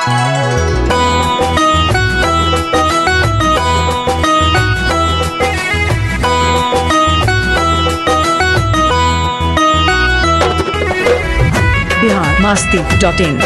Bihar Masti dot in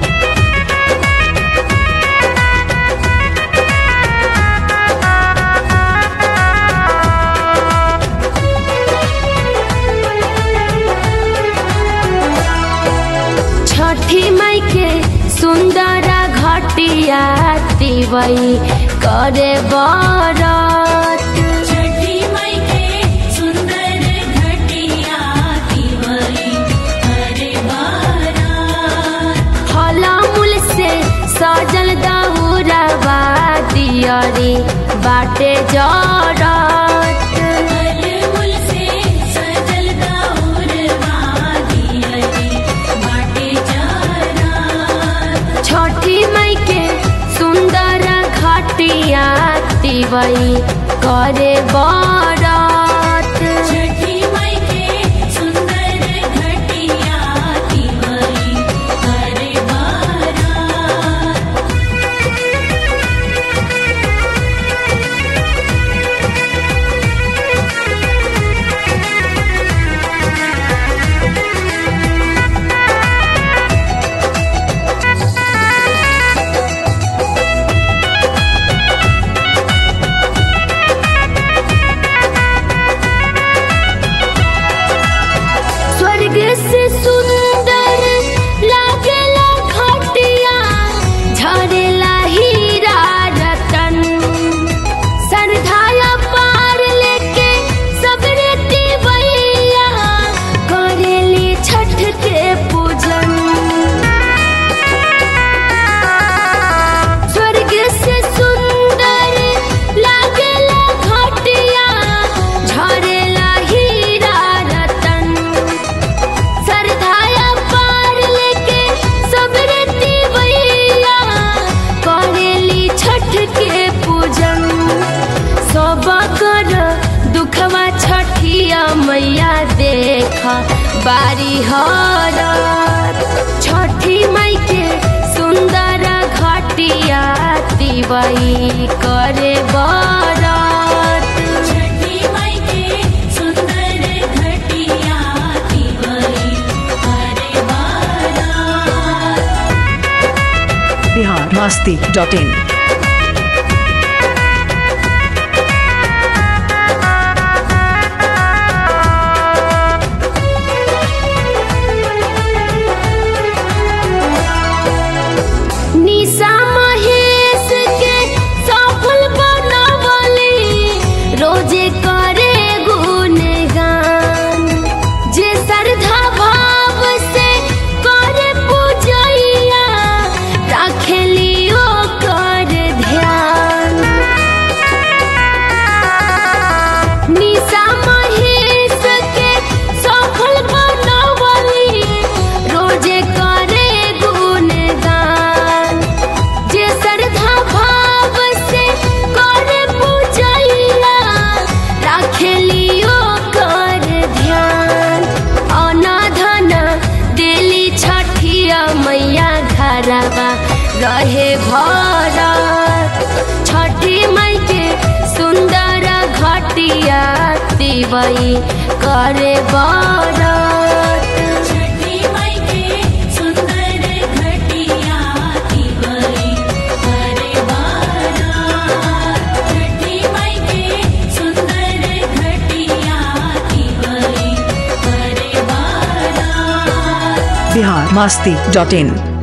Chhathi Mai के सुंदर घटिया तिवई करे बरत छठी मई के सुंदर घटिया तिवई करे बारात फल मूल से सजल दहुरवा दियरी बाटे जरत फलमूल से सजल दाउर वादियरी बाटे जारात छठी मई के सुंदर घटिया तिवई करे बरत छठी मई के सुंदर घटिया तिवई करे बारात स्वर्ग से सुंदर लागेला घटिया झरेला हीरा रतन सरधाया पार लेके सबरे तिवैया करेली छठ के पूजन स्वर्ग से सुंदर लागेला घटिया झरेला हीरा रतन सरधाया पार लेके सबरे तिवैया करेली छठ के पूजन सब कर दुखवा छठिया मैया देखा बारी हरत छठी मई के सुंदर घटिया तिवई करे बरत छठी मई के सुंदर घटिया तिवई करे बारात बिहार मास्ती डॉट इन निशा महेश के सफल बनवली रोजे करे गुणगान जे श्रद्धा भाव से करे पूजैया राखेली ओकर ध्यान निशा महेश के सफल बनवली रोजे करे गुणगान जे श्रद्धा भाव से करे पूजैया राखेली ओकर ध्यान अनाधन देली छठिया मैया घरवा रहे भरत छठी मई के सुंदर घटिया तिवई करे बरत छठी मई के सुंदर घटिया तिवई करे बारात छठी मई के सुंदर घटिया तिवई करे बारात बिहार मास्ती डॉट इन